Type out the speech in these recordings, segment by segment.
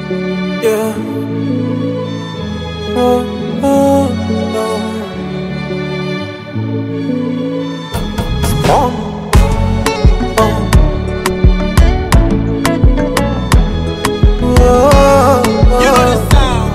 Yeah. Oh, oh, oh. Oh. Oh. Oh, oh.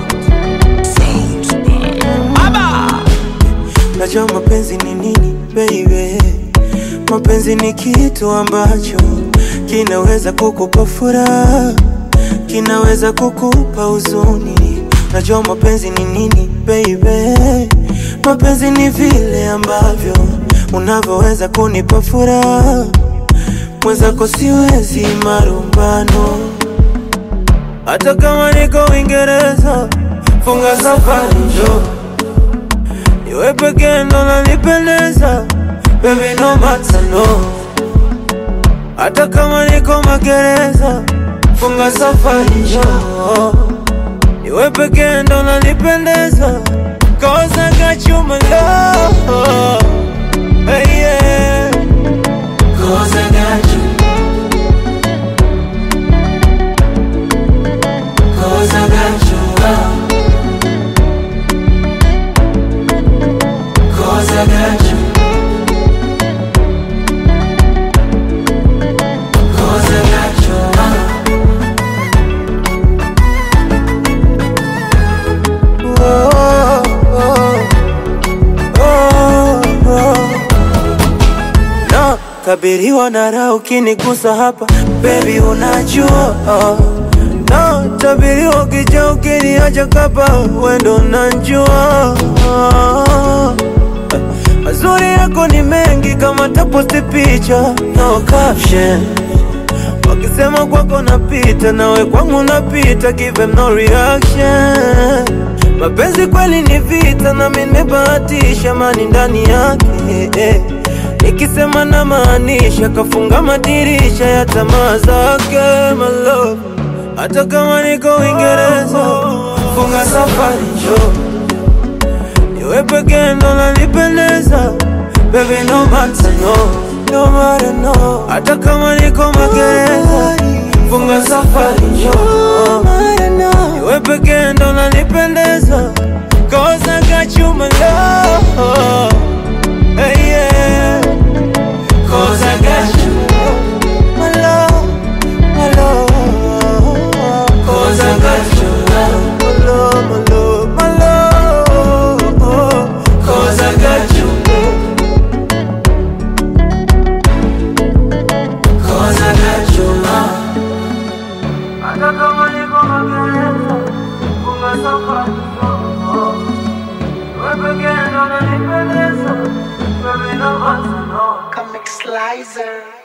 Najua mapenzi ni nini baby, mapenzi ni kitu ambacho kinaweza kukupa furaha, kinaweza kukupa huzuni. Najua mapenzi ni nini baby, mapenzi ni vile ambavyo unavyoweza kunipa furaha, mwenzako siwezi marumbano, hata kama niko Uingereza, funga safari njoo Niwe pekee ndo nanipendeza Baby no matter no Hata kama niko magereza Funga safari njoo Niwe pekee ndo nanipendeza Cause I got you my love hey, yeah. Cause I got you Cause I got you love Cause I got you. Cause I got you. Oh, oh, oh, oh. No, kabiriwa na raha ukinigusa hapa baby, unajua oh. No, tabiriwa ukija ukiniacha kapa wendo unajua oh. Mazuri yako ni mengi kama taposti picha no caption Wakisema kwako napita nawe kwangu napita give them no reaction Mapenzi kweli ni vita na mimi nimebahatisha mani ndani yake eh. Nikisema na maanisha kafunga madirisha ya tamaa zake my love Hata kama niko Uingereza funga safari njoo Niwe pekee ndo nanipendeza Baby no matter no No matter no Hata kama niko magereza Funga safari njoo Niwe pekee ndo nanipendeza Cause I got you my love hey, yeah. Cause I got you my love My love Cause I got you my love My love My love Cause I got you Cause I got you Hata kama niko magereza Funga safari Wewe pekee ndo unanipendeza Baby no matter no Comic Slicer.